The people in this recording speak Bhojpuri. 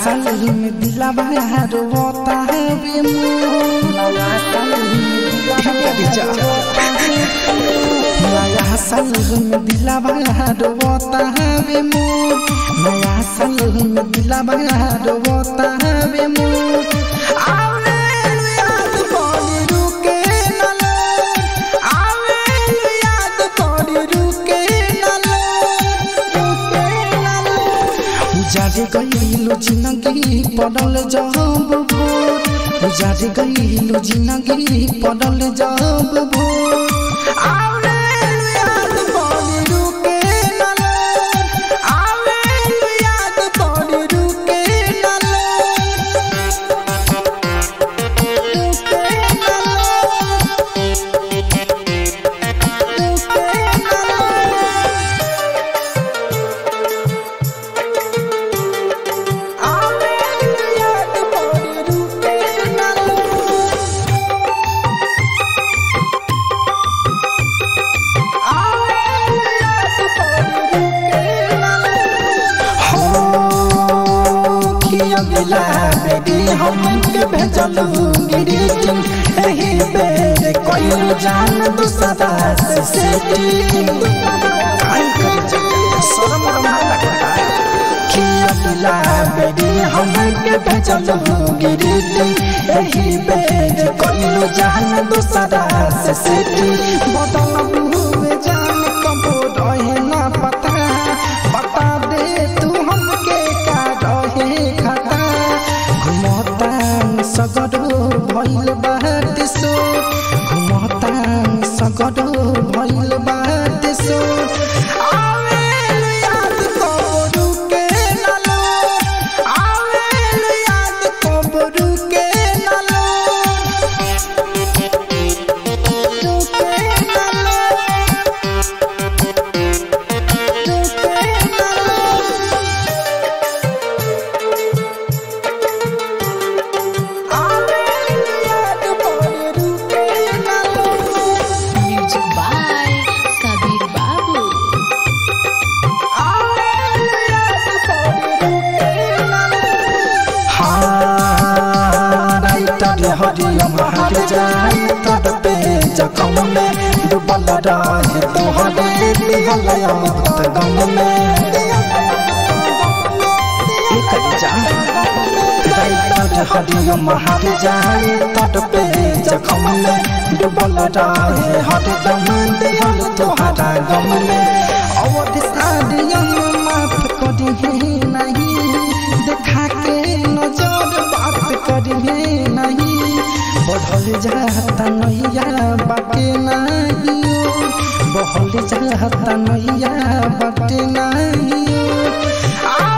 साल में दिलावा रोता है बे मोर नया साल में दिलावा नया साल में दिलावा रोता है बे मोर नया साल में दिलावा रोता है बे मोर आवे याद पड़ी रुके न लो आवे याद पड़ी रुके न लो रुके न लो उजारे गईलु जिंदगी पड़ल जब भोर उजारे गईलु जिंदगी पड़ल जब भोर आवे याद पड़ी रुके न लो आवे याद पड़ी रुके न लो रुके न लो रुके न लो आवे याद पड़ी रुके न लो जान दूसरा से सेटिंग किया मिला बेरी हमके भेजल गिरी एही बेर कइलो जान दूसरा से सेटी बदल हुए जान कबो रहे ना पता बता दे तू हमके का रहे खता घुमता सगरो भइल बात सो घुमता सगरो भइल बात सो आवे याद कबो रुके ना लो आवे याद कबो रुके ना लो रुके ना लो रुके ना लो आवे याद पड़ी रुके ना लो Music by Kabir Babu. हरियम हर जाए तब पे जखम में डूबल रहे तोहरे दिहल अमृत गम में हरियम हर जाए तब पे जखम में डूबल रहे हर दम दिहल तोहरा गम में अवध सारियम माफ करी नहीं देखा के नजर बात करी नहीं बढ़ल जाता नैया बाटे नहीं बढ़ल जाता नैया बाटे नहीं आ